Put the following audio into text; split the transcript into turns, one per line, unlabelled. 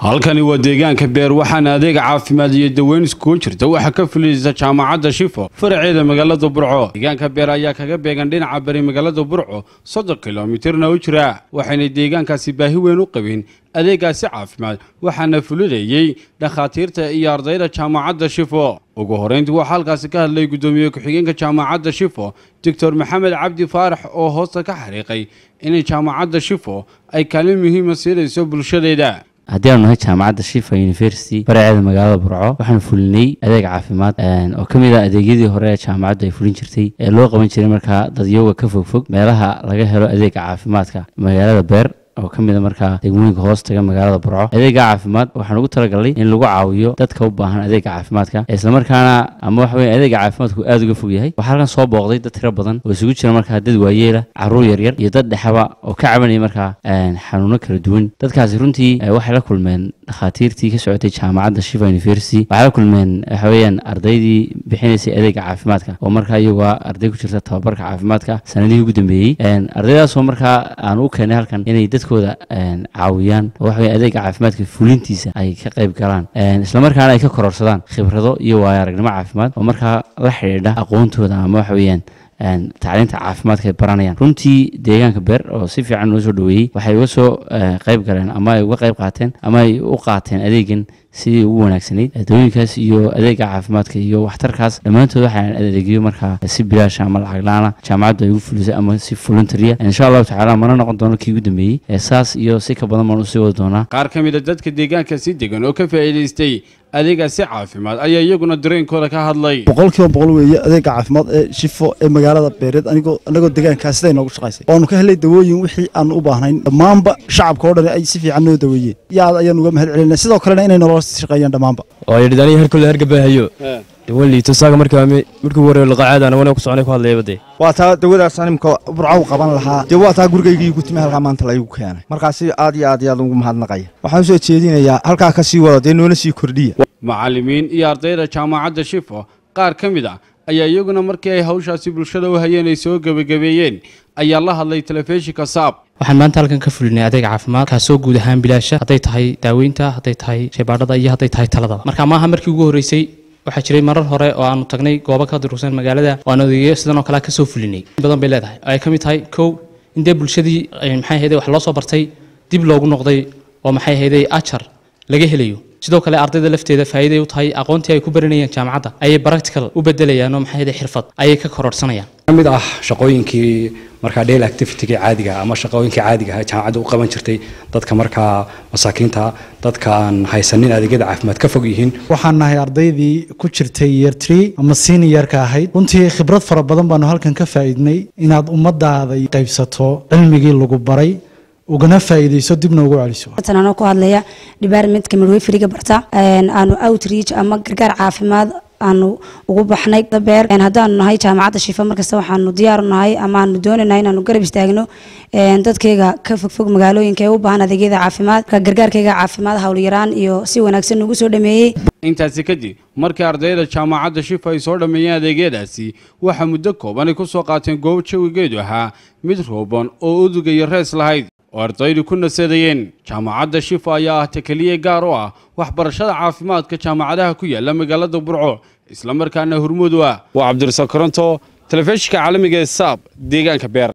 halkani waa deegaanka beer waxaana adeega caafimaad iyo daweyn iskugu jirta waxaa ka fulinaysa jaamacadda shifo faraceeda magaalada burco deegaanka beer ayaa kaga beegan dhinaca bari magaalada burco soddon kilomitirna u jira waxayna deegaankaasi baahi weyn u qabeen adeegaasi caafimaad waxaana fulinayey dhakhaatiirta iyo ardayda jaamacadda shifo ugu horeyntii waxaa halkaasi ka hadlay guddoomiye ku-xigeenka jaamacadda shifo doctor maxamed cabdi faarax oo hoosta ka xariiqay inay jaamacadda shifo ay kaalin muhiima siinayso bulshadeeda
haddii aanu nahay jaamacadda shifa university faraceeda magaalada burco waxaanu fulinay adeeg caafimaad oo ka mid ah adeegyadii hore ee jaamacaddu ay fulin jirtay ee loo qaban jiray markaa dadyooga ka fogfog meelaha laga helo adeega caafimaadka magaalada beer oo ka mid a markaa degmooyinka hoos taga magaalada burco adeega caafimaad waxaan ugu talagalnay in lagu caawiyo dadka u baahan adeega caafimaadka islamarkaana ama waxa weye adeega caafimaadku aada uga fog yahay waxaa halkan soo booqday dad tiro badan oo isugu jira markaa dad waayeela caruur yaryar iyo dad dhexaba oo ka cabanaya markaa xanuuno kala duwan dadkaasi runtii waxay la kulmeen dhakhaatiirtii ka socotay jaamacadda shifa university waxay la kulmeen waxa weeyaan ardaydii bixinaysay adeega caafimaadka oo markaa iyagoo arday ku jirta tababarka caafimaadka sanadihii ugu dambeeyey ardaydaasoo markaa aan u keenay halkan inay dadkooda caawiyaan oo waxa weye adeega caafimaadka fulintiisa ay ka qayb galaan islamarkaana ay ka kororsadaan khibrado iyo waayo aragnimo caafimaad oo markaa la xidhiidha aqoontooda ama waxa weeyaan tacliinta caafimaadka ay baranayaan runtii deegaanka beer oo si fiican noo soo dhaweeyey waxay uga soo qayb galeen ama ay uga qayb qaateen ama ay u qaateen adeegan sidii ugu wanaagsanayd dawooyinkaas iyo adeega caafimaadka iyo waxtarkaas dhammaantood waxaan adeegyo markaa si bilaasha ama lacag la-aana jaamacaddu ay ugu fulisay ama si voluntaria insha allahu tacaala mana noqon doono kii ugu dambeeyey saas iyo si ka badan baan usii wadi doonaa
qaar ka mid a dadka deegaanka si degan oo ka faa'iidaystay adeegaasi caafimaad ayaa iyaguna dareenkooda ka hadlay
boqol kiiba boqol weeye adeega caafimaad ee shifo ee magaalada beereed anigoo anagoo deegaankaa siday noogu shaqaysay waanu ka helay dawooyin wixii aan u baahnayn dhammaanba shacabka oo dhan ay si fiican noo daweeyeen yaad ayaan uga mahad celinay sidoo kalena inay nolola shaqeeyaan dhammaanba
oo yidhi aniga harkooda hargabaahayo dawan liito saaga markaa markii ugu horreeyo laqacaadana wana ku soconay ku hadlayaba dee
waa taa dawadaas animka burco u qaban lahaa dee waa taa gurigaygii gutimi halkaa maanta laygu keenay markaasi aad iyo aad iyo aad ugu mahadnaqaya waxaan usoo jeedinayaa halkaa ka sii wado dee noona sii kordhiya
macallimiin iyo ardayda jaamacadda shifo qaar ka mid ah ayaa iyaguna markii ay hawshaasi bulshada u hayeen ay soo gebagabeeyeen ayaa la hadlay telefishinka saab
waxaan maanta halkan ka fulinay adeeg caafimaad kaasoo guud ahaan bilaasha hadday tahay daaweynta hadday tahay shaybaadhada iyo hadday tahay taladaba marka maaha markii ugu horreysay waxaa jiray marar hore oo aanu tagnay goobo ka durugsan magaalada oo aan adeegyo sidan oo kale kasoo fulinay badan bay leedahay oo ay ka mid tahay kow in dee bulshadii maxay ahayday wax loo soo bartay dib loogu noqday oo maxay ahayday ajar laga helayo sidoo kale ardayda lafteeda faa'iiday u tahay aqoontii ay ku baranayeen jaamacadda ayay practical u bedelayaan oo maxay ahayday xirfad ayay ka kororsanayaan
mid ah shaqooyinkii markaa daily activity-ga caadiga ama shaqooyinkii caadiga ah jaamacadda u qaban jirtay dadka markaa masaakiinta dadka aan haysanin adeegyada caafimaad ka fog yihiin
waxaan nahay ardaydii ku jirtay year tree ama seniorka ahayd runtii khibrad fara badan baanu halkan ka faa'iidnay inaad ummaddaada qaybsato cilmigii lagu baray ugana faa'iidayso dibna ugu celiso
tan anoo ku hadlaya departmentka midwayferiga barta aanu outreach ama gargaar caafimaad aanu ugu baxnay beer haddaanu nahay jaamacadda shifa markasta waxaanu diyaaru nahay ama aanu doonanahay inaanu garab istaagno dadkayga ka fogfog magaalooyinka ee u baahan adeegyada caafimaad gargaarkayga caafimaad howlyaraan iyo si wanaagsan ugu soo dhameeyey
intaasi kadib markii ardayda jaamacadda shifa ay soo dhammeeyeen adeegyadaasi waxaa muddo kooban ay ku soo qaateen goob jawigeedu ahaa mid rooban oo udug iyo rees lahayd oo ardaydu ku nasadayeen jaamacadda shifa ayaa ah takeliye gaar u ah waxbarashada caafimaadka jaamacadaha ku yaala magaalada burco islamarkaana hurmud u ah waa cabdirasaaq koronto telefishinka caalamiga ee saab deegaanka beer